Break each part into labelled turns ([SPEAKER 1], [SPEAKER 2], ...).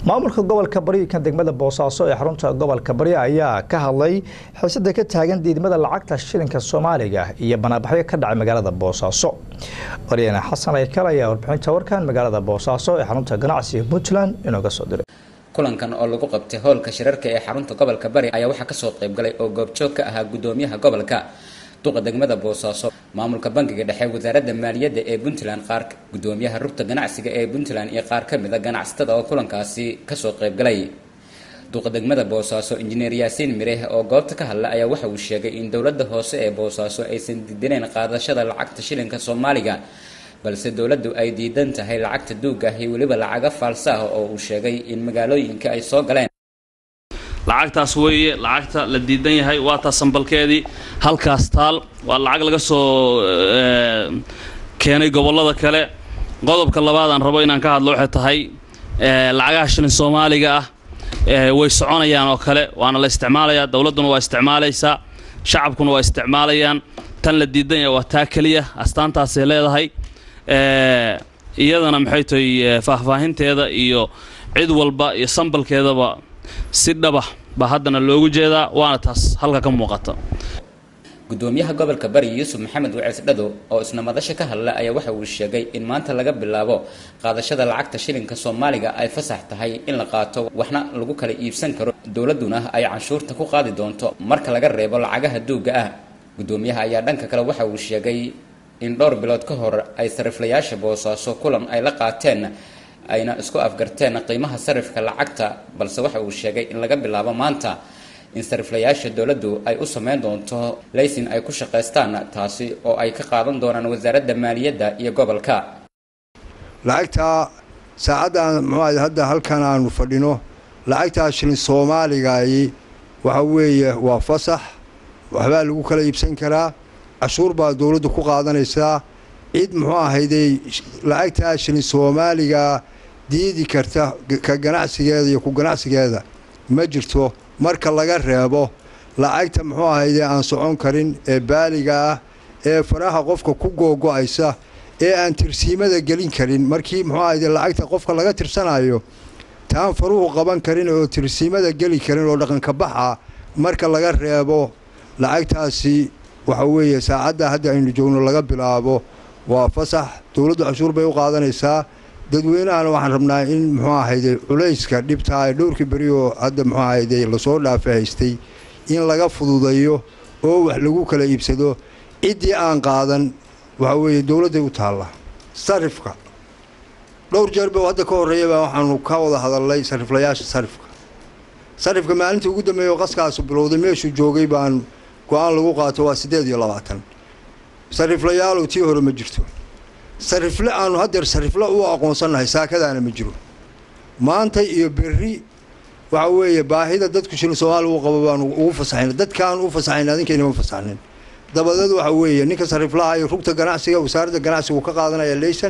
[SPEAKER 1] maamulka gobolka bari kan degmada boosaaso ee xarunta gobolka bari ayaa ka hadlay xiisada ka taagan diidmada lacagta shilinka soomaaliga iyo banaabaxyo ka dhacay magaalada boosaaso waryane xasan aykal ayaa warbixinta warkan magaalada boosaaso ee xarunta ganacsiga puntland inooga soo diray
[SPEAKER 2] kulankan oo lagu qabtay hoolka shirarka ee xarunta gobolka bari ayaa waxaa kasoo qaybgalay oo goobjoog ka ahaa gudoomiyaha gobolka duqa degmada boosaaso maamulka bangiga dhexe wasaaradda maaliyadda ee puntland qaar gudoomiyaha rugta ganacsiga ee puntland iyo qaar ka mid a ganacsatada oo kulankaasi kasoo qaybgalay duqa degmada boosaaso injineer yaasiin mireh oo goobta ka hadla ayaa waxa uu sheegay in dowladda hoose ee boosaaso aysan diidaneen qaadashada lacagta shilinka soomaaliga balse dowladdu ay diidan tahay lacagta duuga iyo weliba lacaga faalsa ah oo uu sheegay in magaalooyinka ay soo galeen
[SPEAKER 3] lacagtaas weeye lacagta la diidan yahay waa taa sambalkeedii halkaas taal waa lacag laga soo keenay gobollada kale qodobka labaad aan rabo inaan ka hadlo waxay tahay lacagaha shilin soomaaliga ah way soconayaan oo kale waana la isticmaalayaa dowladduna waa isticmaalaysaa shacabkuna waa isticmaalayaan tan la diidan yahay waa taa keliya astaantaasay leedahay iyadana maxay tahay faahfaahinteeda iyo cid walba iyo sambalkeedaba si dhaba baa haddana loogu jeedaa waana taas halka ka muuqata
[SPEAKER 2] gudoomiyaha gobolka bari yuusuf maxamed wacees dhado oo isna madasha ka hadla ayaa waxa uu sheegay in maanta laga bilaabo qaadashada lacagta shilinka soomaaliga ay fasax tahay in la qaato waxna lagu kala iibsan karo dowladduna ay canshuurta ku qaadi doonto marka laga reebo lacagaha duuga ah gudoomiyaha ayaa dhanka kale waxa uu sheegay in dhowr bilood ka hor ay sariflayaasha boosaaso kulan ay la qaateen ayna isku afgarteen qiimaha sarifka lacagta balse waxa uu sheegay in laga bilaabo maanta in sariflayaasha dowladdu ay u sameyn doonto laysin ay ku shaqaystaan taasi oo ay ka qaadan doonaan wasaaradda maaliyadda iyo gobolka
[SPEAKER 4] lacagtaa saacaddan muxuu hadda halkan aanu fadhino lacagtaa shilin soomaaligayi waxa weeye waa fasax waxbaa lagu kala iibsan karaa cashuur baa dowladdu ku qaadanaysaa cid muxuu ahayday lacagtaa shilin soomaaliga diidi karta ka ganacsigeeda iyo ku ganacsigeeda ma jirto marka laga reebo lacagta muxuu ahayde aan socon karin ee baaliga ah ee faraha qofka ku googo'aysa ee aan tirsiimada gelin karin markii muxuu ahayde lacagta qofka laga tirsanayo taan faruhu qaban karin oo tirsiimada geli karin oo dhaqanka baxa marka laga reebo lacagtaasi waxa weeye saacadda hadda aynu joogno laga bilaabo waa fasax dowladdu cashuur bay u qaadanaysaa dadweynahana waxaan rabnaa in muxuu ahayde culayska dhibtaa ee dhowrkii beri oo hadda muxuu ahayde lasoo dhaafa haystay in laga fududeeyo oo wax lagu kala iibsado ciddii aan qaadan waxa weeye dowladday u taalla sarifka dhowr jeerba hadda ka horreeyaba waxaanu ka wada hadalnay sariflayaasha sarifka sarifka maalintii ugu dambeeya oo qaskaasu bilowday meeshuu joogay baan go-aan lagu qaato waa siddeed iyo labaatan sariflayaalow tii hore ma jirto sarifle aanu haddeer sarifle u aqoonsannahay saakadaana ma jiro maanta iyo berri waxa weeye baahida dadku shilin soomaaliya uu qabo baanu ugu fasaxayna dadkaan u fasaxayna adinkaynama fasaxnin dabadeed waxa weeye ninka sariflaha iyo rugta ganacsiga wasaaradda ganacsigu ka qaadanaya leysan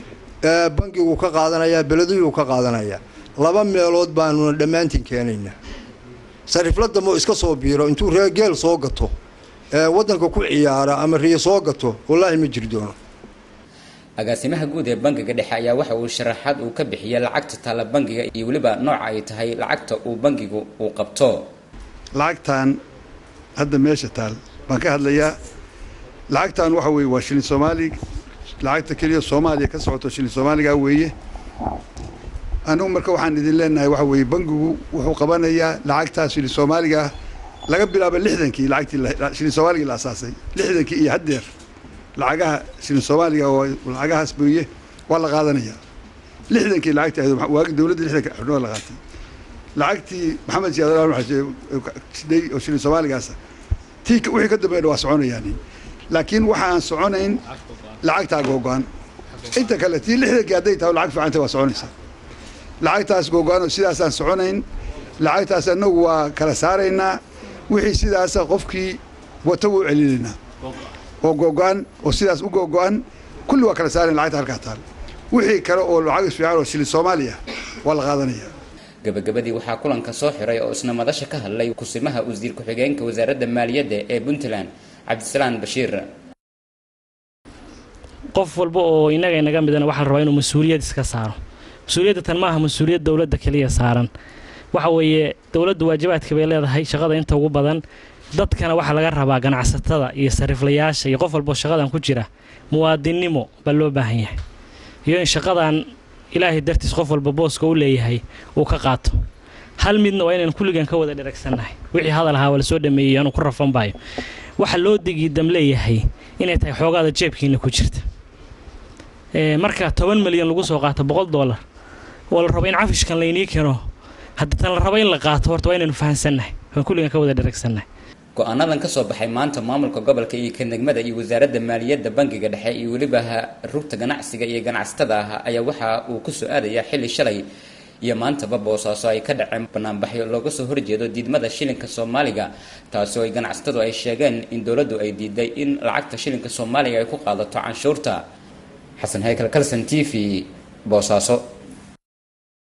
[SPEAKER 4] bangigu ka qaadanaya beleduyuu ka qaadanaya laba meelood baanuna dhammaantiin keenaynaa sarifla dambe oo iska soo biiro intuu reegeel soo gato waddanka ku ciyaara ama riyo soo gato wallaahi ma jiri doono
[SPEAKER 2] agaasimaha guud ee bangiga dhexe ayaa waxa uu sharaxaad uu ka bixiyay lacagta taalla bangiga iyo weliba nooca ay tahay lacagta uu bangigu uu qabto
[SPEAKER 5] lacagtan hadda meesha taal baan ka hadlayaa lacagtan waxa weeye waa shilin soomaali lacagta keliya soomaaliya ka socoto shilin soomaaliga weeye anugu marka waxaan idin leenahay waxa weeye bangigu wuxuu qabanayaa lacagtaas shilin soomaaliga laga bilaabo lixdankii lacagtii shilin soomaaligii la asaasay lixdankii iyo haddeer lacagaha shilin soomaaliga oo lacagahaas booye waa la qaadanayaa lixdankii lacagtii ahayd waagi dowladda lixdanka xubnoo la qaatay lacagtii maxamed siyaadalsidhay oo shilin soomaaligaasa tii wixii ka dambeeyna waa soconayaan laakiin waxaan soconayn lacagtaa googo-an inta kale tii lixdankii hadday tahay lacag fiicanta waa soconaysaa lacagtaas googo-an oo sidaasaan soconayn lacagtaas annagu waa kala saaraynaa wixii sidaasa qofkii wata wuu celinaynaa oo googo-an oo sidaas u googo-an kulli waa kala saarayn lacagta halkaa taal wixii kale oo lacag isfiican oo shilin soomaaliya waa la qaadanaya
[SPEAKER 2] gabagabadii waxaa kulanka soo xiray oo isna madasha ka hadlay kusimaha wasiir ku-xigeenka wasaaradda maaliyadda ee puntland cabdisalaan bashiir
[SPEAKER 6] qof walba oo innaga inaga midana waxaa la rabaa inuu mas-uuliyad iska saaro mas-uuliyadda tan maaha mas-uuliyad dowladda keliya saaran waxa weeye dowladdu waajibaadka bay leedahay shaqada inta ugu badan dadkana waxaa laga rabaa ganacsatada iyo sariiflayaasha iyo qof walboo shaqadan ku jira muwaadinnimo baa loo baahan yahay iyo in shaqadan ilaahay dartiis qof walba booska u leeyahay uu ka qaato hal midna waa inaan kulligan ka wada dheragsannahay wixii hadal ahaa waa la soo dhameeyey anuu ku rafan baayo waxa loo digiidam leeyahay inay tahay xoogaada jeebkiina ku jirta marka toban milyan lagu soo qaato boqol dollar oo la rabo in cafishkan laynii keeno hadda tan la rabo in la qaato horta waa inaynu fahansannahay waan kulligan ka wada dheragsannahay
[SPEAKER 2] go-aanadan ka soo baxay maanta maamulka gobolka iyo kanegmada iyo wasaaradda maaliyadda bangiga dhexe iyo weliba rugta ganacsiga iyo ganacsatada ah ayaa waxa uu ku soo aadayaa xilli shalay iyo maantaba boosaaso ay ka dhaceen banaanbaxyo looga soo horjeedo diidmada shilinka soomaaliga taasi oo ay ganacsatadu ay sheegeen in dowladdu ay diiday in lacagta shilinka soomaaliga ay ku qaadato canshuurta xasan haykal kalson t v boosaaso